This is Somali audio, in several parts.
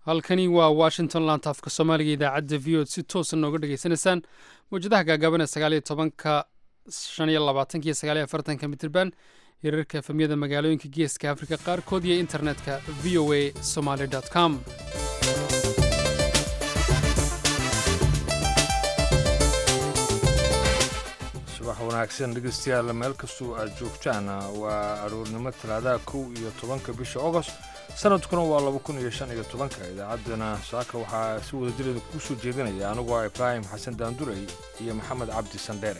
halkani waa washington laanta afka soomaaliga idaacadda v od si toosa nooga dhegaysanaysaan mawjadaha gaagaaban ee sagaaliyo tobanka shan iyo labaatanka iyo sagaaliyo afartanka mitirban hirarka efemyada magaalooyinka geeska afrika qaarkood iyo internetka v o a somaly com subax wanaagsan dhegeystayaal meel kastoo aad joogtaan waa aroornimo talaadaha kow iyo tobanka bisha ogost sanadkuna waa laba kun iyo shan iyo tobanka idaacaddana saaka waxaa si wadajireeda kuu soo jeedinaya anigu ah ibraahim xasan daandurey iyo maxamed cabdi sandheere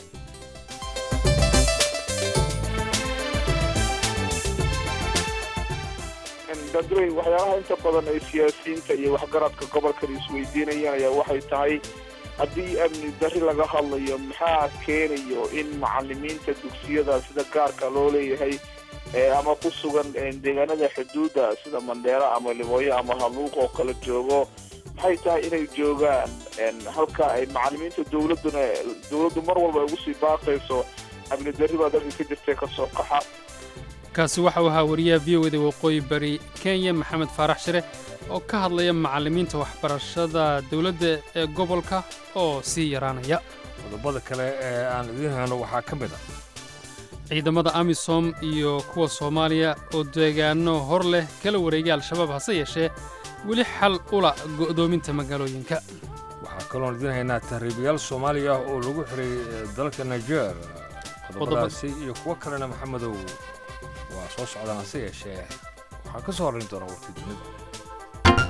daandurey waxyaalaha inta badan ay siyaasiyiinta iyo waxgaradka gobolkan isweydiinayaan ayaa waxay tahay haddii amni darri laga hadlayo maxaa keenayo in macalimiinta dugsiyada sida gaarka loo leeyahay ama ku sugan deegaanada xuduudda sida mandheera ama libooyo ama haluuq oo kala joogo maxay tahay inay joogaan halka ay macalimiinta dowladduna dowladdu mar walba ay ugu sii baaqayso amni darri baa dalka ka jirtay ka soo qaxa kaasi waxa uu ahaa wariyaha v o da waqooyi bari kenya maxamed faarax shire oo ka hadlaya macallimiinta waxbarashada dowladda ee gobolka oo sii yaraanaya qodobada kale ee aan idiin hayno waxaa ka mid a ciidamada amisom iyo kuwa soomaaliya oo deegaano hor leh kala wareegay al-shabaab hase yeeshee weli xal ula go'doominta magaalooyinka waxaa kaloon idiin haynaa tahriibayaal soomaaliya ah oo lagu xiray dalka niger qodobadaasi iyo kuwo kalena maxamedow waa soo socdaan hase yeeshee waxaa ka soo horrayn doona warkii dunida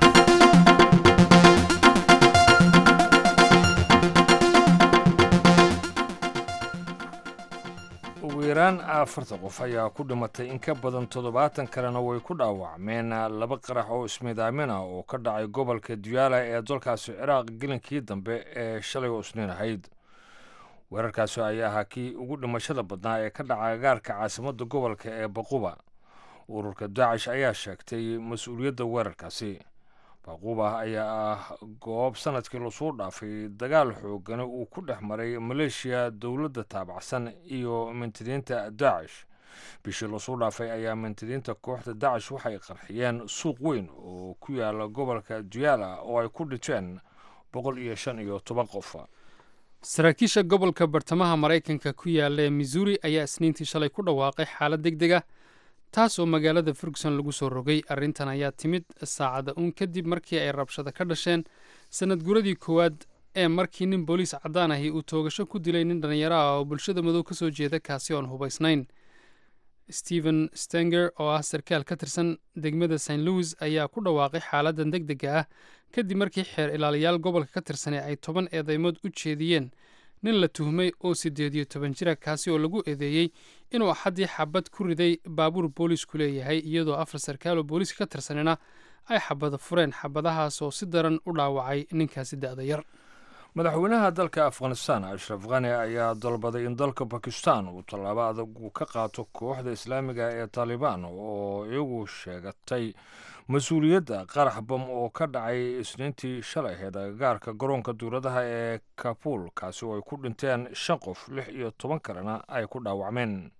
ugu yaraan afartan qof ayaa ku dhimatay in ka badan toddobaatan kalena way ku dhaawacmeen laba qarax oo ismiidaamin ah oo ka dhacay gobolka duyaala ee dalkaasi ciraaq gelinkii dambe ee shalay oo isniin ahayd weerarkaasi ayaa ahaa kii ugu dhimashada badnaa ee ka dhaca gaarka caasimadda gobolka ee baquba ururka daacish ayaa sheegtay mas-uuliyadda weerarkaasi baquba ayaa ah goob sanadkii lasoo dhaafay dagaal xoogani uu ku dhex maray maleeshiya dowladda taabacsan iyo mintidiinta daacish bishii lasoo dhaafay ayaa mintidiinta kooxda daacish waxay qarxiyeen suuq weyn oo ku yaala gobolka duyaala oo ay ku dhinteen boqol iyo shan iyo toban qof saraakiisha gobolka bartamaha maraykanka ku yaalla ee missouri ayaa isniintii shalay ku dhawaaqay xaalad deg deg ah taas oo magaalada ferguson lagu soo rogay arrintan ayaa timid saacada uun kadib markii ay rabshada ka dhasheen sanad guradii koowaad ee markii nin booliis caddaan ahi uu toogasho ku dilay nin dhallinyaro ah oo bulshada madow ka soo jeeda kaasi oon hubaysnayn stephen stenger oo ah sarkaal ka tirsan degmada st louis ayaa ku dhawaaqay xaaladan deg dega ah kadib markii xeer ilaaliyaal gobolka ka tirsanee ay toban eedeymood u jeediyeen nin la tuhmay oo siddeed iyo toban jira kaasi oo lagu eedeeyey inuu axaddii xabad ku riday baabuur boolisku leeyahay iyadoo afar sarkaal oo booliiska ka tirsanina ay xabada fureen xabadahaas oo si daran u dhaawacay ninkaasi da'da yar madaxweynaha dalka afghanistan ashraf khani ayaa dalbaday in dalka bakistan uu tallaabo adag uu ka qaato kooxda islaamiga ee taalibaan oo iyagu sheegatay mas-uuliyadda qarax bam oo ka dhacay isniintii shalay ahayd agagaarka garoonka duuladaha ee kabuul kaasi oo ay ku dhinteen shan qof lix iyo toban kalena ay ku dhaawacmeen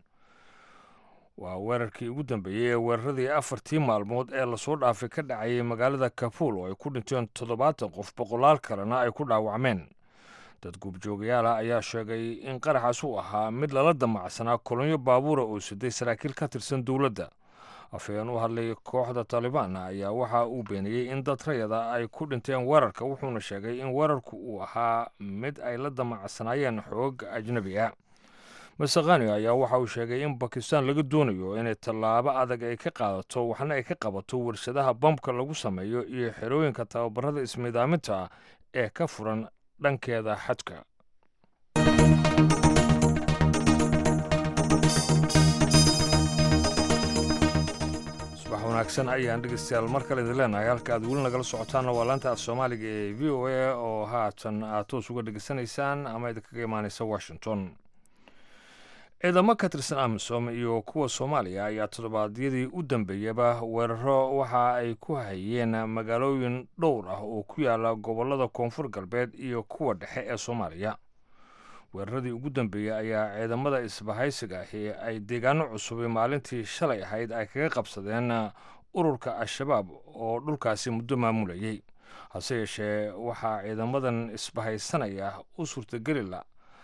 waa weerarkii ugu dambeeyey ee weeraradii afartii maalmood ee lasoo dhaafay ka dhacayay magaalada kabuul oo ay ku dhinteen toddobaatan qof boqolaal kalena ay ku dhaawacmeen dad guubjoogayaala ayaa sheegay in qaraxaas uu ahaa mid lala damacsanaa kolonyo baabuura oo siday saraakiil ka tirsan dowladda afhayeen u hadlay kooxda taalibaan ayaa waxa uu beeniyey in dad rayada ay ku dhinteen weerarka wuxuuna sheegay in weerarku uu ahaa mid ay la damacsanaayeen xoog ajnebi ah masaqani ayaa waxa uu sheegay in bakistan laga doonayo inay tallaabo adag ay ka qaadato waxna ay ka qabato warshadaha bamka lagu sameeyo iyo xerooyinka tababarada ismiidaaminta ee ka furan dhankeeda xadka wanaagsan ayaan dhegeystayaal mar kale idin leenahay halka aad weli nagala socotaanna waa laanta af soomaaliga ee v o a oo haatan aad toos uga dhegeysanaysaan ama idinkaga imaanaysa washington ciidamo ka tirsan amisom iyo kuwa soomaaliya ayaa toddobaadyadii u dambeeyaba weeraro waxa ay ku hayeen magaalooyin dhowr ah oo ku yaala gobollada koonfur galbeed iyo kuwa dhexe ee soomaaliya weeraradii ugu dambeeyey ayaa ciidamada isbahaysiga ahi ay deegaano cusubay maalintii shalay ahayd ay kaga qabsadeen ururka al-shabaab oo dhulkaasi muddo maamulayay hase yeeshee waxaa ciidamadan isbahaysanaya u suurtagelila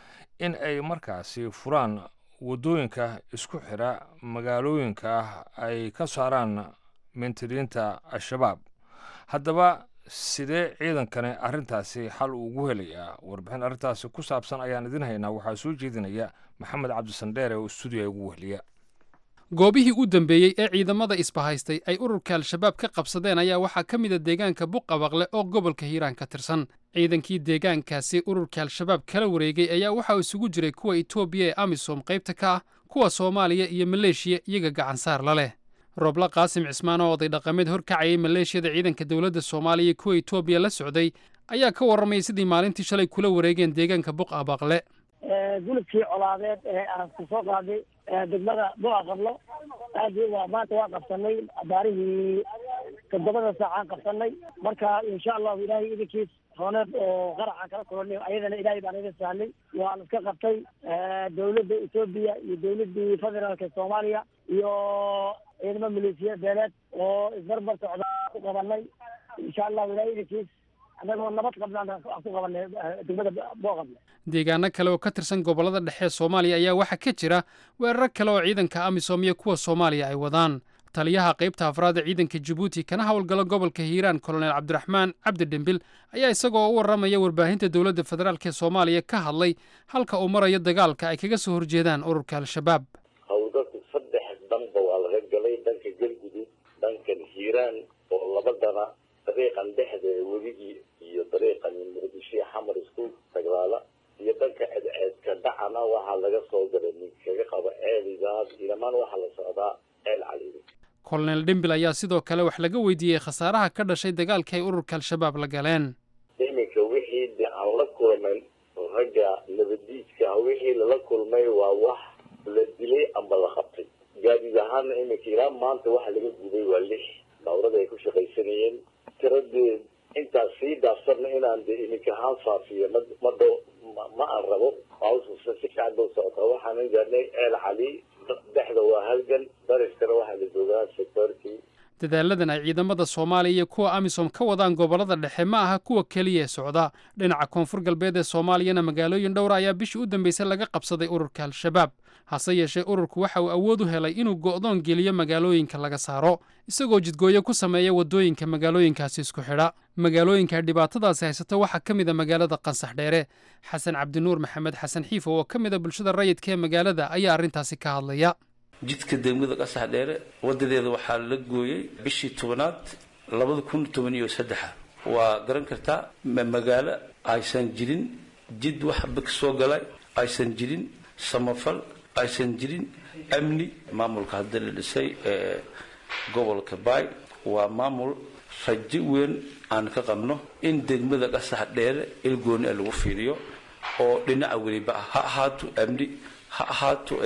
in ay markaasi furaan waddooyinka isku xidha magaalooyinka ay ka saaraan mintiriinta al-shabaab haddaba sidee ciidankani arrintaasi xal ugu helayaa warbixin arrintaasi ku saabsan ayaan idin haynaa waxaa soo jeedinaya maxamed cabdisandheere oo stuudiya ugu wehliya goobihii u dambeeyey ee ciidamada isbahaystay ay ururka al-shabaab ka qabsadeen ayaa waxaa ka mida deegaanka buqabaqle oo gobolka hiiraan ka tirsan ciidankii deegaankaasi ururka al-shabaab kala wareegay ayaa waxaa isugu jiray kuwa etoobiya ee amisom qaybta ka ah kuwa soomaaliya iyo maleeshiya iyaga gacansaar la leh roobla qaasim cismaan oo oday dhaqameed horkacayay maleeshiyada ciidanka dowladda soomaaliya iyo kuwa etoobiya la socday ayaa ka warramaya sidii maalintii shalay kula wareegeen deegaanka buqabaqle gulubkii colaadeed ee aan ku soo qaaday degmada buca qablo aad waa maanta waa qabsanay abaarihii toddobada saacaan qabsanay marka insha allahu ilaahay idinkiis hooneed oo qaraxaan kala kulanay ayadana ilaahay baan idin sahlay waa la iska qabtay dawladda etoobiya iyo dawladdii federaalka soomaaliya iyo ciidamo maleesiya beeleed oo isbarbar socda ku qabanay insha allahu ilaahay idinkiis annagoo nabad qabnaan aan ku qabanay degmada booqable deegaano kale oo ka tirsan gobollada dhexe ee soomaaliya ayaa waxaa ka jira weerar kale oo ciidanka amisom iyo kuwa soomaaliya ay wadaan taliyaha qaybta afraad ee ciidanka jabuuti kana howlgala gobolka hiiraan kolonel cabdiraxmaan cabdi dhembil ayaa isagoo u warramaya warbaahinta dowladda federaalk ee soomaaliya ka hadlay halka uu marayo dagaalka ay kaga soo horjeedaan ururka al-shabaab howlgalku saddex dhanba waa laga galay dhanka galgudug dhankan hiiraan oo labadana dariiqan dhexda ee weligii iyo dariiqan muqdisho xamar isku taglaala iyo dhanka ceedceedka dhacana waxaa laga soo galay ninkaga qaba ceeligaas ilamaan waxaa la socdaa ceel caliiri kolonel dhembil ayaa sidoo kale wax laga weydiiyey khasaaraha ka dhashay dagaalkii ay ururka al-shabaab la galeen iminka wixii de aan la kulmay ragga nabadiidka wixii lala kulmay waa wax la dilay amba la qabtay gaadiid ahaana iminka ilaa maanta waxa laga gubay waa lix dawrada ay ku shaqaysanayeen tiradeed intaas sii dhaafsana inaan de iminka ahaan faafiyo ma ma dhow ma aan rabo hawsa si fiican dhow socota waxaanan gaarnay ceel cali dhexda waa halgan dariskana waxaa la joogaa sectorkii dadaaladan ay ciidamada soomaaliya iyo kuwa amisom ka wadaan gobollada dhexe ma aha kuwa keliya ee socda dhinaca koonfur galbeed ee soomaaliyana magaalooyin dhowra ayaa bishii u dambeysay laga qabsaday ururka al-shabaab hase yeeshee ururku waxa uu awood u helay inuu go'doon geliyo magaalooyinka laga saaro isagoo jidgooyo ku sameeya waddooyinka magaalooyinkaasi isku xidha magaalooyinka dhibaatadaasi haysata waxaa ka mid a magaalada qansax dheere xasan cabdinuur maxamed xasan xiifo oo ka mid a bulshada rayidka ee magaalada ayaa arrintaasi ka hadlaya jidka degmada qasax dheere wadadeeda waxaa la gooyey bishii tobanaad labada kun toban iyo saddexa waa garan kartaa magaalo aysan jirin jid waxba ka soo galay aysan jirin samafal aysan jirin amni maamulka hadda la dhisay ee gobolka baay waa maamul rajo weyn aan ka qabno in degmada qasax dheere ilgooni lagu fiiriyo oo dhinaca weliba ha ahaato amni ha ahaato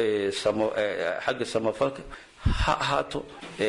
xagga samafalka ha ahaato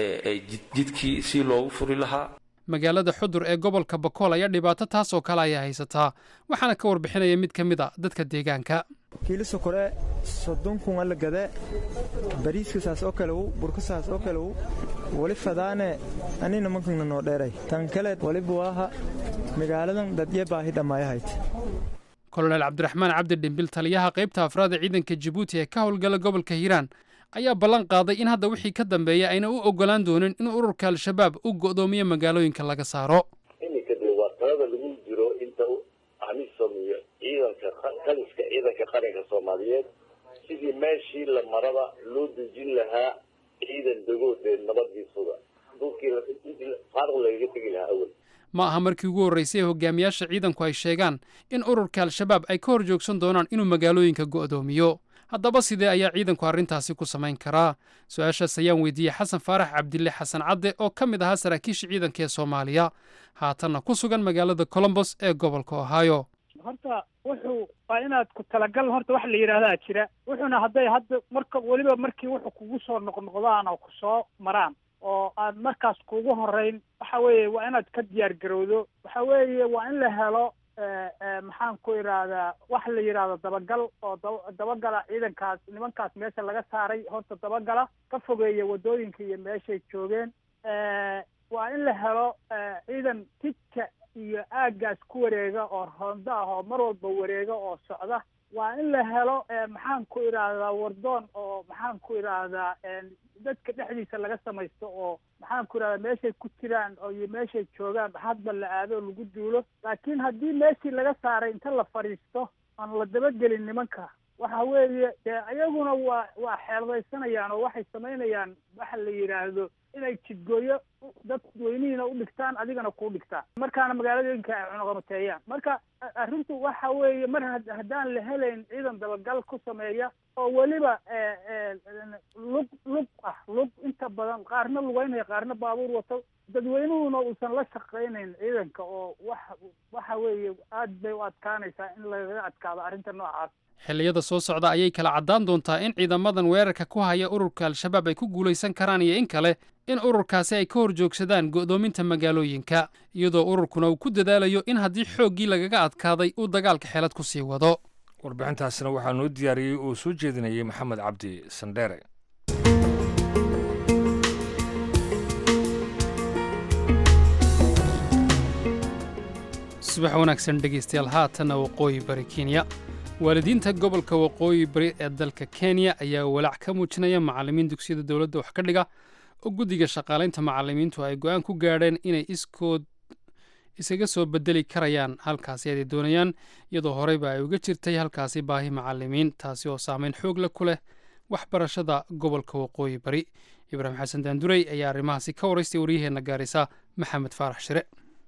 jidkii si loogu furi lahaa magaalada xudur ee gobolka bakool ayaa dhibaato taas oo kale ayaa haysataa waxaana ka warbixinaya mid ka mid a dadka deegaanka kiiliso kore soddon kun alla gade bariiskasaas oo kalewu burkasaas oo kalewu wali fadaane anina mankana noo dheeray tan kale waliba waaha magaaladan dadye baahi dhammaayahayt kolonel cabdiraxmaan cabdi dhimbil taliyaha qaybta afraad ee ciidanka jabuuti ee ka howlgala gobolka hiiraan ayaa ballan qaaday in hadda wixii ka dambeeya ayna u oggolaan doonin in ururka al-shabaab u go'doomiyo magaalooyinka laga saaro iminka dee waa talada lagu jiro inta amisom iyo ciidanka qaliska ciidanka qaranka soomaaliyeed sidii meeshii la maraba loo dejin lahaa ciidan dagoodee nabadii suga dhulkii faaruq lagaga tegi lahaa awel ma aha markii ugu horraysay ee hogaamiyaasha ciidanku ay sheegaan in ururka al-shabaab ay ka hor joogsan doonaan inuu magaalooyinka go'doomiyo haddaba sidee ayaa ciidanku arrintaasi ku samayn karaa su-aashaas ayaan weydiiyey xasan faarax cabdille xasan cadde oo ka mid ahaa saraakiisha ciidanka ee soomaaliya haatanna ku sugan magaalada colombos ee gobolka ohio horta wuxuu waa inaad ku talagal horta wax la yidhaahdaa jira wuxuuna hadday hadda marka weliba markii wuxuu kugu soo noqnoqdaan oo kusoo maraan oo aan markaas kugu horeyn waxa weeye waa inaad ka diyaar garowdo waxa weeye waa in la helo maxaan ku idhaahdaa wax la yidhaahdo dabagal oo daba dabagala ciidankaas nimankaas meesha laga saaray horta dabagala ka fogeeya waddooyinka iyo meeshay joogeen waa in la helo ciidan jidka iyo aaggaas ku wareega oo roondo ah oo mar walba wareega oo socda waa in la helo maxaan ku idhaahdaa wardoon oo maxaan ku idhaahdaa dadka dhexdiisa laga samaysto oo maxaan ku idhahdaa meeshay ku jiraan oo iyo meeshay joogaan hadba la aado oo lagu duulo laakiin haddii meeshii laga saaray inta la fadhiisto aan la dabagelin nimanka waxa weeye dee iyaguna waa waa xeeldaysanayaan oo waxay samaynayaan waxa la yidhaahdo inay jidgooyo dadweynihiina u dhigtaan adigana kuu dhigtaan markaana magaaladooyinka ay cunuqamateeyaan marka arrintu waxa weeye mar haddaan la helayn ciidan dabagal ku sameeya oo weliba lug lug ah lug inta badan qaarna lugeynaya qaarna baabuur wato dadweynuhuna uusan la shaqaynayn ciidanka oo wax waxa weeye aad bay u adkaanaysaa in lagaga adkaado arrinta noocaas xilliyada soo socda ayay kala caddaan doontaa in ciidamadan weerarka ku haya ururka al-shabaab ay ku guulaysan karaan iyo in kale in ururkaasi ay ka hor joogsadaan go'doominta magaalooyinka iyadoo ururkuna uu ku dadaalayo in haddii xooggii lagaga adkaaday uu dagaalka xeelad ku sii wado warbixintaasna waxaa noo diyaariyey oo soo jeedinayay maxamed cabdi sandheere subax wanaagsan dhegaystayaal haatanna waqooyi bari kenya waalidiinta gobolka waqooyi bari ee dalka kenya ayaa walaac ka muujinaya macallimiin dugsiyada dowladda wax ka dhiga oo guddiga shaqaalaynta macallimiintu ay go-aan ku gaadheen inay iskood isaga soo bedeli karayaan halkaasi ay doonayaan iyadoo horeyba ay uga jirtay halkaasi baahi macallimiin taasi oo saameyn xoog leh ku leh waxbarashada gobolka waqooyi bari ibraahim xasan daandurey ayaa arrimahaasi ka waraystay waryaheenna gaarisa maxamed faarax shire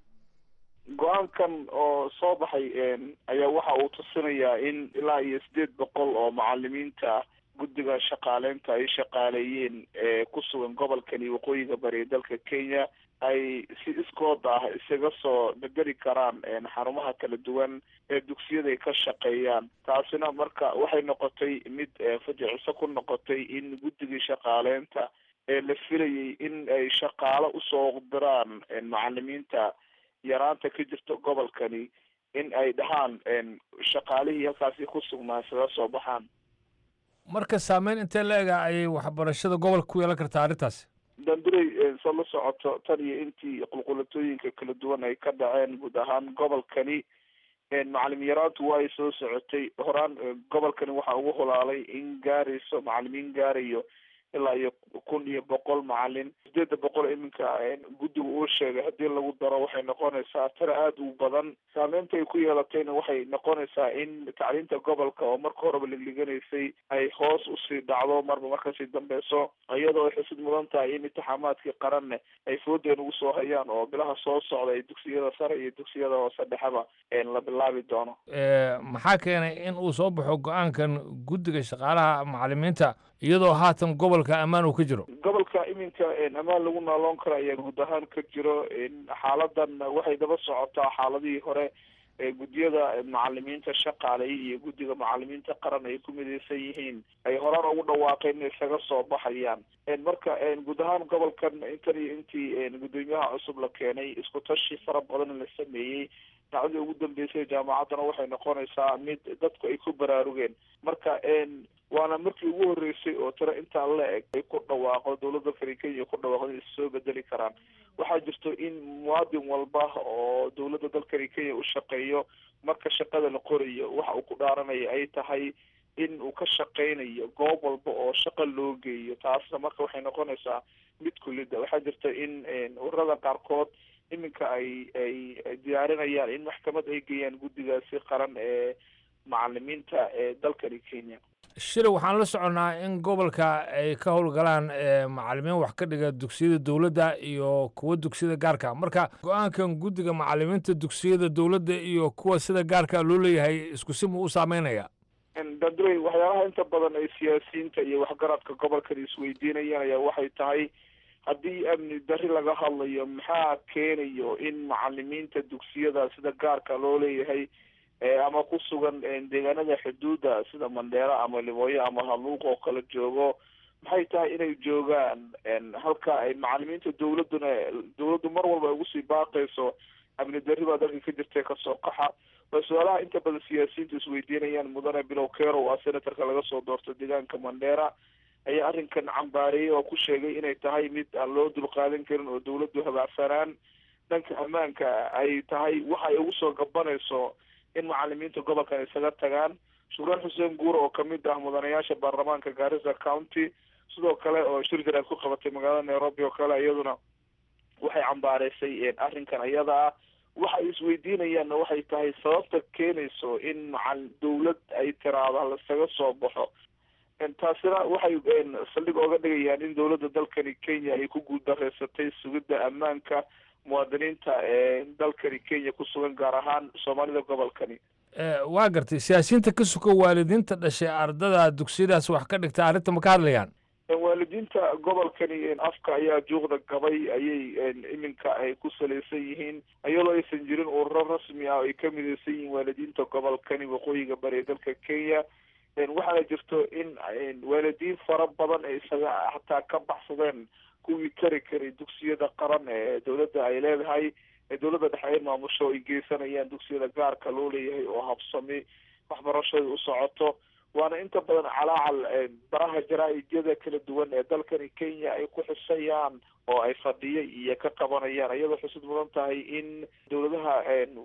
go-aankan oo soo baxay ayaa waxa uu tusinayaa in ilaa iyo sideed boqol oo macalimiinta guddiga shaqaaleynta ay shaqaaleeyeen ee ku sugan gobolkani waqooyiga bari ee dalka kenya ay si iskood ah isaga soo bedeli karaan xarumaha kala duwan ee dugsiyada ay ka shaqeeyaan taasina marka waxay noqotay mid fajiciso ku noqotay in guddigii shaqaaleynta ee la filayay in ay shaqaalo usoo diraan macalimiinta yaraanta ka jirta gobolkani in ay dhahaan shaqaalihii halkaasi ku sugnaa isaga soo baxaan marka saameyn intee la ega ayay waxbarashada gobolka ku yeelan kartaa arrintaasi dandurey soo la socoto tan iyo intii qulqulatooyinka kala duwan ay ka dhaceen guud ahaan gobolkani macalin yaraantu waa ay soo socotay horaan gobolkani waxaa ugu hulaalay in gaarayso macalimiin gaarayo ilaa iyo kun iyo boqol macalin sideedda boqol iminka guddiga uu sheegay haddii lagu daro waxay noqonaysaa tara aada u badan saameynta ay ku yeelatayna waxay noqonaysaa in tacliinta gobolka oo marka horeba ligliganaysay ay hoos usii dhacdo marba markasii dambeyso iyadoo ay xusid mudan tahay in intixaamaadkii qaranne ay foodeen ugu soo hayaan oo bilaha soo socda ee dugsiyada sare iyo dugsiyada hoose dhexeba la bilaabi doono maxaa keenay in uu soo baxo go-aankan guddiga shaqaalaha macalimiinta iyadoo haatan gobolka ammaan uu ka jiro gobolka iminka ammaan lagu nooloon karo ayaa guud ahaan ka jiro xaaladan waxay daba socotaa xaaladihii hore ee guddiyada macalimiinta shaqaalay iyo guddiga macalimiinta qaran ay ku midaysan yihiin ay horaan ugu dhawaaqeen inay isaga soo baxayaan marka guud ahaan gobolkan intan iyo intii guddoomiyaha cusub la keenay isku tashi fara badan la sameeyey dacdii ugu dambeysay jaamacaddana waxay noqonaysaa mid dadku ay ku baraarugeen marka waana markii ugu horreysay oo tiro intaa la eg ay ku dhawaaqo dowladda kale kenya ku dhawaaqo inay soo bedeli karaan waxaa jirto in muwaadin walba oo dowladda dalkani kenya u shaqeeyo marka shaqada la qorayo waxa uu ku dhaaranayo ay tahay in uu ka shaqeynayo goob walba oo shaqa loo geeyo taasna marka waxay noqonaysaa mid kulida waxaa jirta in ururada qaarkood iminka ay ay diyaarinayaan in maxkamad ay geeyaan guddigaasi qaran ee macalimiinta ee dalkani kenya shire waxaan la soconnaa in gobolka ay ka howlgalaan macalimiin wax ka dhiga dugsiyada dowladda iyo kuwa dugsiyada gaarka marka go-aankan guddiga macalimiinta dugsiyada dowladda iyo kuwa sida gaarka loo leeyahay isku si muu u saameynaya dandurey waxyaalaha inta badan ay siyaasiyiinta iyo waxgaradka gobolkan isweydiinayaan ayaa waxay tahay haddii amni dari laga hadlayo maxaa keenayo in macalimiinta dugsiyada sida gaarka loo leeyahay ama ku sugan deegaanada xuduudda sida mandheera ama limooyo ama haluuq oo kala joogo maxay tahay inay joogaan halka ay macalimiinta dowladduna dowladdu mar walba ay ugusii baaqayso amni dari baa dalka ka jirta kasoo qaxa waa su-aalaha inta badan siyaasiyiintu isweydiinayaan mudane bilow kerow ah senatorka laga soo doorto deegaanka mandheera ayaa arrinkan cambaareeyey oo ku sheegay inay tahay mid aan loo dulqaadan karin oo dawladdu habaacsanaan dhanka ammaanka ay tahay waxa ay ugu soo gabanayso in macalimiinta gobolkan isaga tagaan shuuraan xuseen guur oo kamid ah mudanayaasha baarlamaanka gaarisa county sidoo kale oo shir jaraad ku qabatay magaalada nairobi oo kale iyaduna waxay cambaareysay arrinkan iyada ah waxay isweydiinayaanna waxay tahay sababta keenayso in macal dawlad ay tiraado lasaga soo baxo taasina waxay saldhig ooga dhigayaan in dawladda dalkani kenya ay ku guuldareysatay sugidda ammaanka muwaadiniinta dalkani kenya ku sugan gaar ahaan soomaalida gobolkani waa gartay siyaasiyiinta ka suka waalidiinta dhashay ardada dugsiyadaas wax ka dhigta arrinta ma ka hadlayaan waalidiinta gobolkani afka ayaa juuqda gabay ayay iminka ay ku salaysan yihiin iyadoo aysan jirin ururo rasmi ah oo ay ka midaysan yihiin waalidiinta gobolkani waqooyiga bari ee dalka kenya waxaana jirto in waalidiin fara badan ay isaga hataa ka baxsadeen kuwii kari karay dugsiyada qaran ee dawladda ay leedahay ee dawladda dhexe ay maamusho ay geysanayaan dugsiyada gaarka loo leeyahay oo habsami waxbarashada u socoto waana inta badan calaacal baraha jaraa-idyada kala duwan ee dalkani kenya ay ku xusayaan oo ay fadhiya iyo ka qabanayaan iyadoo xusud mudan tahay in dawladaha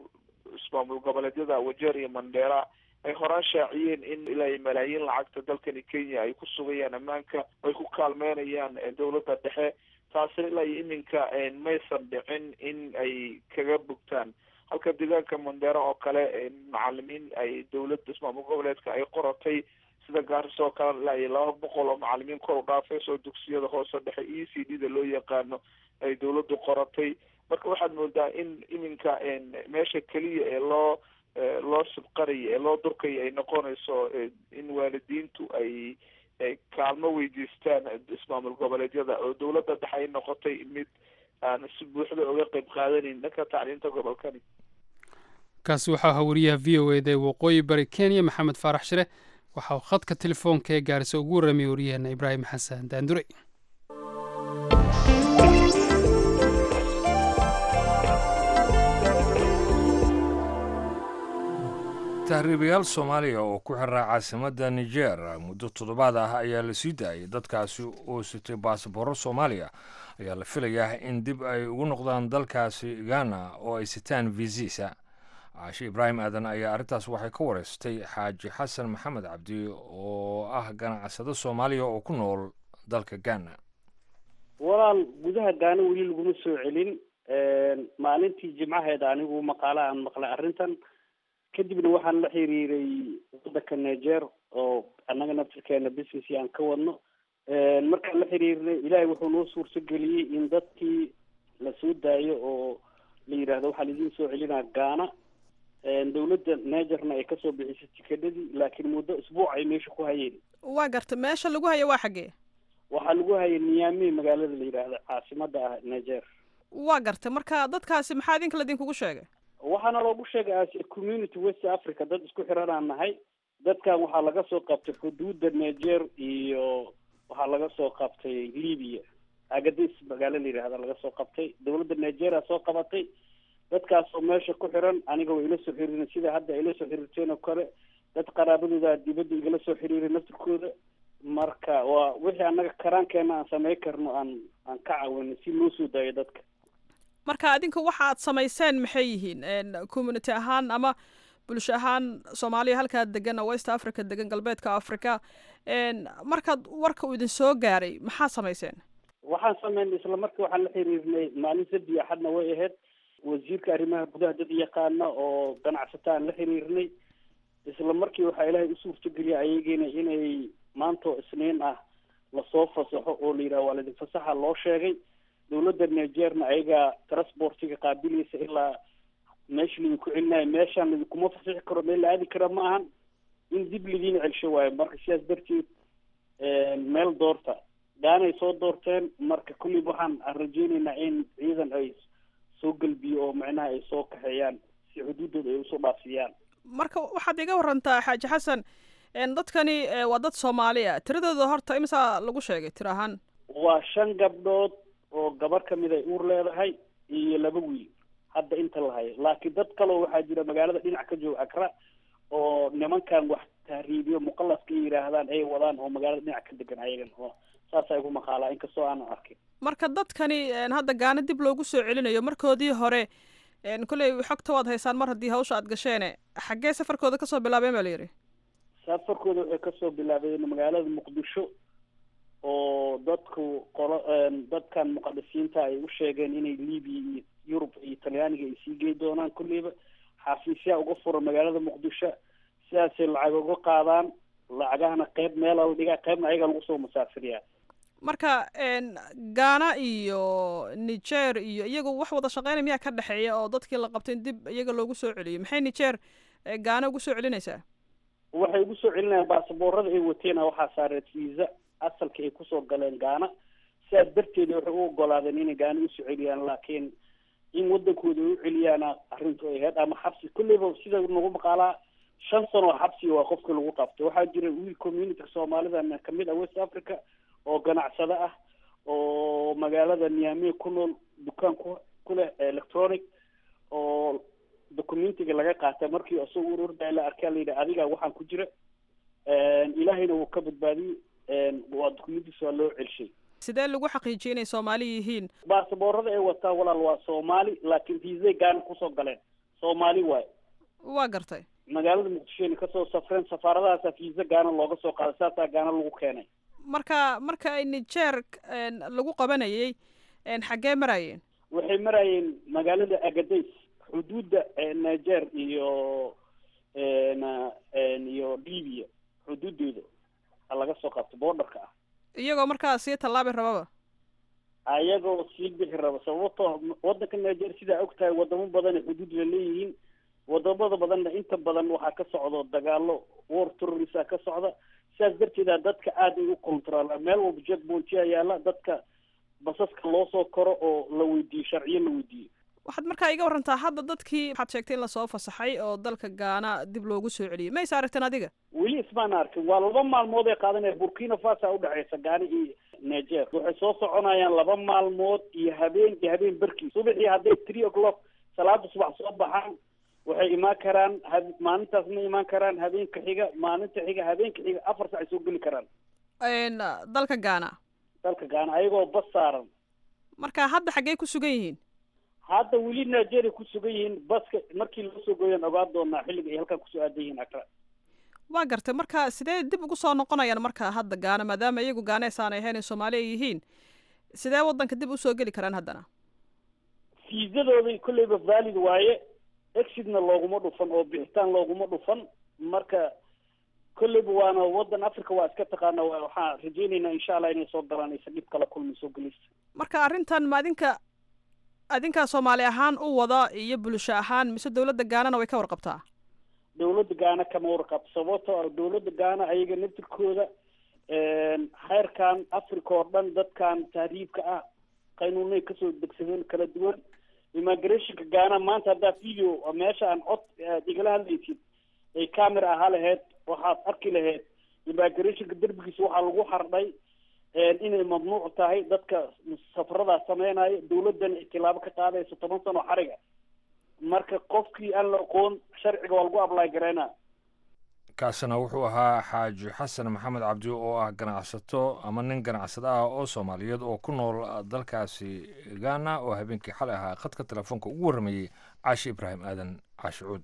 ismaamul goboleedyada wajeer iyo mandheera ay horaan shaaciyeen in ilaa malaayiin lacagta dalkani kenya ay ku sugayaan ammaanka ay ku kaalmeynayaan dawladda dhexe taasina ilaa iyo iminka maysan dhicin in ay kaga bogtaan halka deegaanka mandheera oo kale macalimiin ay dawladda ismaamul goboleedka ay qoratay sida gaarisa oo kale ilaa iyo laba boqol oo macalimiin kor u dhaafayso dugsiyada hoose dhexe e c d da loo yaqaano ay dawladdu qoratay marka waxaad moodaa in iminka meesha keliya ee loo loo sibqaraya ee loo durkaya ay noqonayso in waalidiintu ay kaalmo weydiistaan ismaamul goboleedyada oo dawladda dhexe ay noqotay mid aan si buuxda uga qayb qaadanayn dhanka tacliinta gobolkani kaasi waxaa ahaa wariyaha v o eda ee waqooyi bari kenya maxamed faarax shire waxa uu khadka telefoonka ee gaarisa ugu warramiyay waryaheena ibraahim xasan daandure tahriibayaal soomaaliya oo ku xiraa caasimadda niger muddo toddobaad ah ayaa la sii daayay dadkaasi oo sitay baasaboro soomaaliya ayaa la filayaa in dib ay ugu noqdaan dalkaasi ghana oo ay sitaan viisiisa caashe ibraahim aadan ayaa arrintaas waxay ka wareystay xaaji xasan maxamed cabdi oo ah ganacsado soomaaliya oo ku nool dalka ghana walaal gudaha gaana weli laguma soo celin maalintii jimcaheeda anigu maqaala aan maqlay arrintan kadibna waxaan la xiriiray wadanka niger oo annaga naftirkeena business aan ka wadno markaan la xiriirnay ilaahay wuxuu noo suurto geliyey in dadkii la soo daayo oo la yidhaahdo waxaa laidin soo celinaa gaana dawladda nigerna ay kasoo bixisay tikadhadii laakiin muddo isbuuc ay meesha ku hayeen waa garta meesha lagu hayo waa xaggee waxaa lagu hayay niyaami magaalada la yidhaahdo caasimada ah niger waa garta marka dadkaasi maxaa idinka laidinkugu sheegay waxaana loogu sheegay as community west africa dad isku xiranaan nahay dadkan waxaa laga soo qabtay xuduudda niger iyo waxaa laga soo qabtay libya agadis magaalo la yidhahda laga soo qabtay dawladda nigeria soo qabatay dadkaasoo meesha ku xiran aniga way ila soo xiriirin sida hadda ay ila soo xiriirteen oo kale dad qaraabadooda dibadda igala soo xiriiray naftirkooda marka waa wixii annaga karaankeena aan samey karno aan aan ka caawinay si loo soo daayo dadka marka adinku waxa aad samayseen maxay yihiin community ahaan ama bulsho ahaan soomaaliya halkaa degan oo west africa degan galbeedka africa markaad warka uu idin soo gaaray maxaa samayseen waxaan sameynay isla markii waxaan la xiriirnay maalin sabti axadna way ahayd wasiirka arrimaha gudaha dad yaqaana oo ganacsata aan la xiriirnay isla markii waxaa ilaahay u suurtageliyay ayagiina inay maanta oo isniin ah lasoo fasaxo oo la yidhaha waa laidin fasaxa loo sheegay dawladda nigerna ayagaa transportiga qaabilaysa ilaa meesha laidinku celinayo meeshaan laidinkuma fasixi karo meel la aadi kara ma ahan in dib lidiin celsho waayo marka sidaas darteed meel doorta gaanay soo doorteen marka kullib waxaan aan rajeynaynaa in ciidan ay soo gelbiyo oo macnaha ay soo kaxeeyaan si xuduuddooda ay usoo dhaafsiiyaan marka waxaad iga warantaa xaaji xasan dadkani waa dad soomaaliya tiradooda horta imisaa lagu sheegay tir ahaan waa shan gabdhood oo gabar kamid ay uur leedahay iyo laba wiil hadda inta la hayo laakiin dad kaleo waxaa jira magaalada dhinac ka jooga akra oo nimankan wax tahriibiyo muqallaska ay yidhaahdaan ay wadaan oo magaalada dhinac ka degan ayagan oo saasa igu maqaalaa inkastoo aanan arkin marka dadkani hadda gaana dib loogu soo celinayo markoodii hore kolley xogta waad haysaan mar haddii hawsha aad gasheene xaggee safarkooda kasoo bilaabeen baa la yidhi safarkooda waxay kasoo bilaabeen magaalada muqdisho oo dadku qolo dadkan muqadisiinta ay u sheegeen inay libiya iyo yurub iyo talyaaniga ay sii gey doonaan kolleyba xafiisyaa uga fura magaalada muqdisho sidaasay lacag uga qaadaan lacagahana qayb meela la dhigaa qaybna ayagaa lagu soo musaafiriyaa marka ghana iyo niger iyo iyagu wax wada shaqeynaya miyaa ka dhexeeya oo dadkii la qabtay dib iyaga loogu soo celiyo maxay niger ghana ugu soo celinaysaa waxay ugu soo celinayaan baasaboorada ay wateena waxaa saareed visa asalka ay kusoo galeen ghana sidaas darteeda waxay u ogolaadeen inay ghana usoo celiyaan laakiin in wadankooda ay u celiyaana arrintu ay ahayd ama xabsi kolleyba sida nagu maqaalaa shan sano oo xabsiga waa qofkii lagu qabtay waxaa jira wiil communityka soomaalida kamid ah west africa oo ganacsado ah oo magaalada niamey ku nool dukaan ku ku leh electronic oo documentiga laga qaatay markii isagoo ururdaa la arkaa la yidhi adiga waxaan ku jira ilaahayna wuu ka badbaadiyey waa documentiis waa loo celshay sidee lagu xaqiijiyay inay soomaali yihiin baasaboorada ay wataa walaal waa soomaali laakiin viisay gaana kusoo galeen soomaali waaye waa gartay magaalada muqdishoyna kasoo safreen safaaradahaasa viisa gaana looga soo qaaday saasaa gaana lagu keenay marka marka ay niger lagu qabanayay xaggee marayeen waxay marayeen magaalada agadays xuduudda niger iyo iyo libya xuduuddooda laga soo qabto borderka ah iyagoo markaa sii tallaabi rababa ayagoo sii bixi raba sababtoo wadanka niger sidaa og tahay wadamo badan xuduud la leeyihiin wadamada badanna inta badan waxaa ka socdo dagaalo war terrorisa ka socda sidaas darteeda dadka aada ay u controolaan meel walba jetbontia yaalla dadka basaska loo soo koro oo la weydiiyo sharciyo la weydiiyo waxaad markaa iga warantaa hadda dadkii waxaad sheegtay in lasoo fasaxay oo dalka gaana dib loogu soo celiyay ma is aragteen adiga weli ismaan arkin waa laba maalmood ay qaadanaya burkina faso udhexeysa gaana iyo niger waxay soo soconayaan laba maalmood iyo habeen iyo habeen berkii subaxii hadday three o'clock salaada subax soo baxaan waxay imaan karaan maalintaas ma imaan karaan habeenka xiga maalinta xiga habeenka xiga afar sac ay soo geli karaan dalka gaana dalka gaana ayagoo bas saaran marka hadda xaggey ku sugan yihiin hadda weli nigeria ku sugan yihiin baska markii loo soo gooyaan ogaan doonaa xilliga ay halkan kusoo aadan yihiin akra waa gartay marka sidee dib ugu soo noqonayaan marka hadda gaana maadaama iyagu gaanees aanay ahayn soomaali ay yihiin sidee wadanka dib usoo geli karaan haddana fiisadooda kolleyba valid waaye exidna looguma dhufan oo bixitaan looguma dhufan marka kolleyba waana wadan africa waa iska taqaana waxaan rajeyneynaa insha allah inay soo galaan aysan dhib kala kulmin soo gelista marka arrintan ma adinka adinkaa soomaali ahaan u wada iyo bulsho ahaan mise dawladda gaanana way ka warqabtaa dawladda gaana kama warqabto sababtoo ah dawladda gaana ayaga naftirkooda xeerkan africa oo dhan dadkan tahriibka ah qaynuunay kasoo degsadeen kala duwan immigrationka gaana maanta haddaa video meesha aan cod igala hadlaysid ay camera ahaa lahayd waxaad arki lahayd immigrationka derbigiisa waxaa lagu xardhay inay mamnuuc tahay dadka safaradaas sameynayo dawladdana ay tilaabo ka qaadayso toban sano xariga marka qofkii aan la aqoon sharciga waa lagu ablay gareynaa kaasina wuxuu ahaa xaaji xasan maxamed cabdi oo ah ganacsato ama nin ganacsado ah oo soomaaliyeed oo ku nool dalkaasi ghana oo habeenkii xalay ahaa khadka telefoonka ugu warramayey caashi ibraahim aadan caashi cuud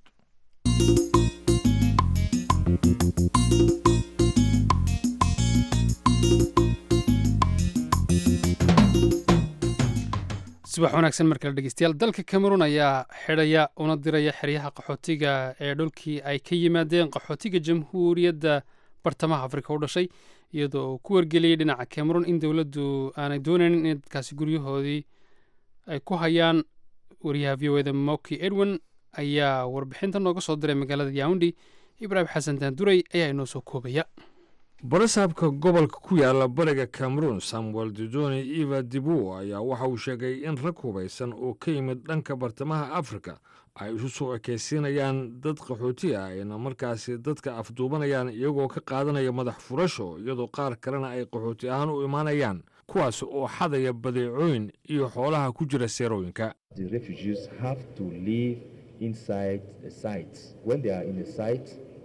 subax wanaagsan markale dhegeystayaal dalka cameroon ayaa xidhaya una diraya xeryaha qaxootiga ee dhulkii ay ka yimaadeen qaxootiga jamhuuriyadda bartamaha afrika u dhashay iyadoo uu ku wargeliyey dhinaca cameroon in dowladdu aanay doonaynin in dadkaasi guryahoodii ay ku hayaan wariyaha v o eda moki edwin ayaa warbixinta nooga soo diray magaalada yaundi ibraahim xasan daanduray ayaa inoo soo koobaya barasaabka gobolka ku yaala bariga cameroon samuel didoni eva dibu ayaa waxa uu sheegay in rag hubaysan oo ka yimid dhanka bartamaha afrika ay isu soo ekaysiinayaan dad qaxooti ah ayna markaasi dadka afduubanayaan iyagoo ka qaadanaya madax furasho iyadoo qaar kalena ay qaxooti ahaan u imaanayaan kuwaas oo xadaya badeecooyin iyo xoolaha ku jira seerooyinka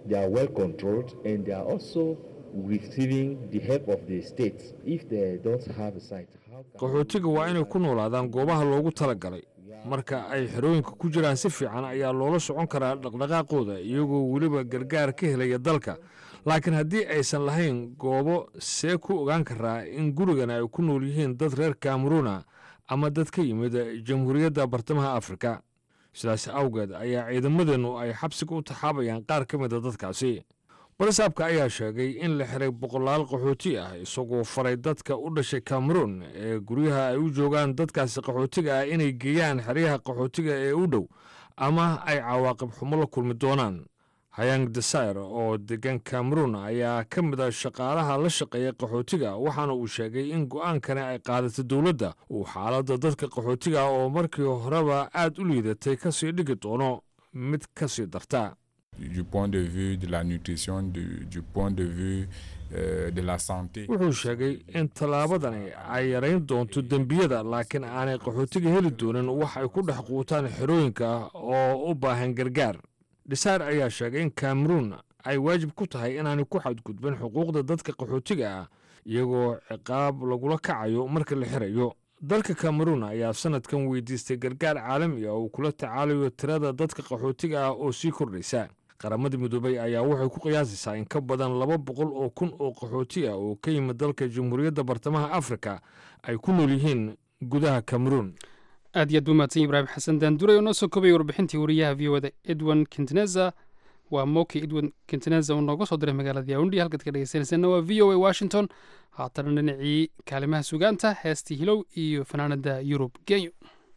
they are well controlled and they are also receiving the help of the states if they don't have a site. qaxootiga waa inay ku noolaadaan goobaha loogu talagalay marka ay xerooyinka ku jiraan si fiican ayaa loola socon karaa dhaqdhaqaaqooda iyagoo weliba gargaar ka helaya dalka laakiin haddii aysan lahayn goobo see ku ogaan karaa in gurigan ay ku nool yihiin dad reer kameruuna ama dad ka yimid jamhuuriyadda bartamaha afrika sidaas awgeed ayaa ciidamadeennu ay xabsiga u taxaabayaan qaar ka mida dadkaasi barisaabka ayaa sheegay in la xiray boqolaal qaxooti ah isagoo faray dadka u dhashay kameruun ee guryaha ay u joogaan dadkaasi qaxootiga ah inay geeyaan xeryaha qaxootiga ee u dhow ama ay cawaaqib xumo la kulmi doonaan hayang desire oo degan kameruun ayaa ka mid a shaqaalaha la shaqeeya qaxootiga waxaana uu sheegay in go'aankani ay qaadato dowladda uu xaaladda dadka qaxootiga ah oo markii horeba aad u liidatay ka sii dhigi doono mid ka sii darta du point de vue de la nutrition, du, du point de vue euh, de la santé. wuxuu sheegay in tallaabadani ay yarayn doonto dembiyada laakiin aanay qaxootiga heli doonin wax ay ku dhex quutaan xerooyinka oo u baahan gargaar dhisaar ayaa sheegay in kameruun ay waajib ku tahay inaanay ku xadgudbin xuquuqda dadka qaxootiga ah iyagoo ciqaab lagula kacayo marka la xirayo dalka kameruun ayaa sanadkan weydiistay gargaar caalami ah oo kula tacaalayo tirada dadka qaxootiga ah oo sii kordhaysa qaramada midoobay ayaa waxay ku qiyaasaysaa in ka badan laba boqol oo kun oo qaxooti ah oo ka yimid dalka jamhuuriyadda bartamaha afrika ay ku nool yihiin gudaha kameruun aad iyo aad buu mahadsan ibraahim xasan daanduray oo noo soo koobaya warbixintii wariyaha v o da edwin kintineza waa moki edwin kintineza uu nooga soo diray magaalada yawundi halkaad ka dhegeysanaysaena waa v o a washington haatana dhinacii kaalimaha sugaanta heestii hilow iyo fanaanada yurub genyo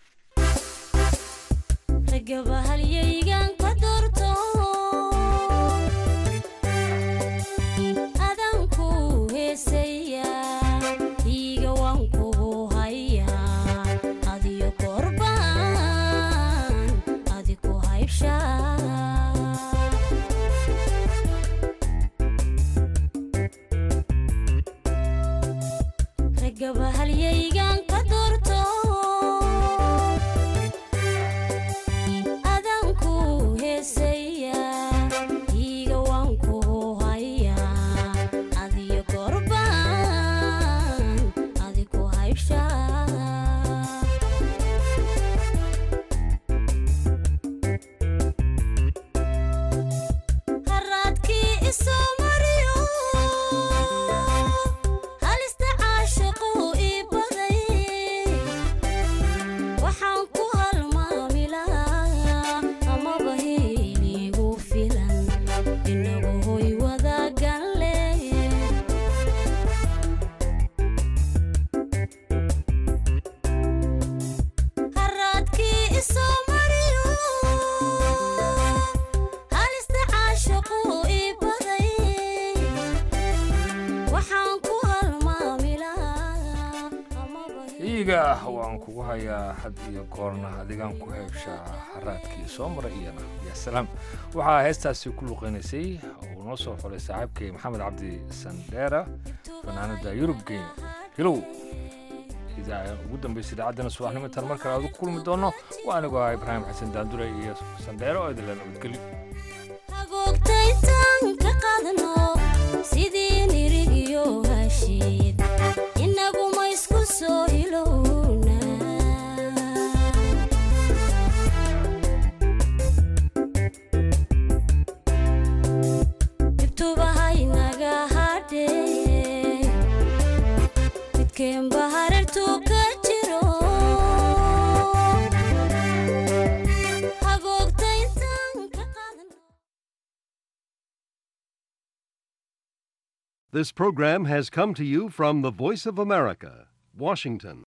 iiga waan kugu hayaa had iyo goorna adigaan ku heebshaa haraadkii soo mara iyana ya salaam waxaa heestaasi ku luqeynaysay uu noo soo xulay saaxiibkay maxamed cabdi sandheera fanaanada yurub genya hilow ugu dambaysa idaacaddana subaxnimo intaan mar kale aad u kulmi doono waa anigoo ah ibraahim xasan daandure iyo sandheero oo idinla nabadgelyo sidii nirigiyo hashiid inaguma isku soo ilowna dhibtubahaynaga hadhee midkeenba harartu ka jiro This program has come to you from the Voice of America, Washington.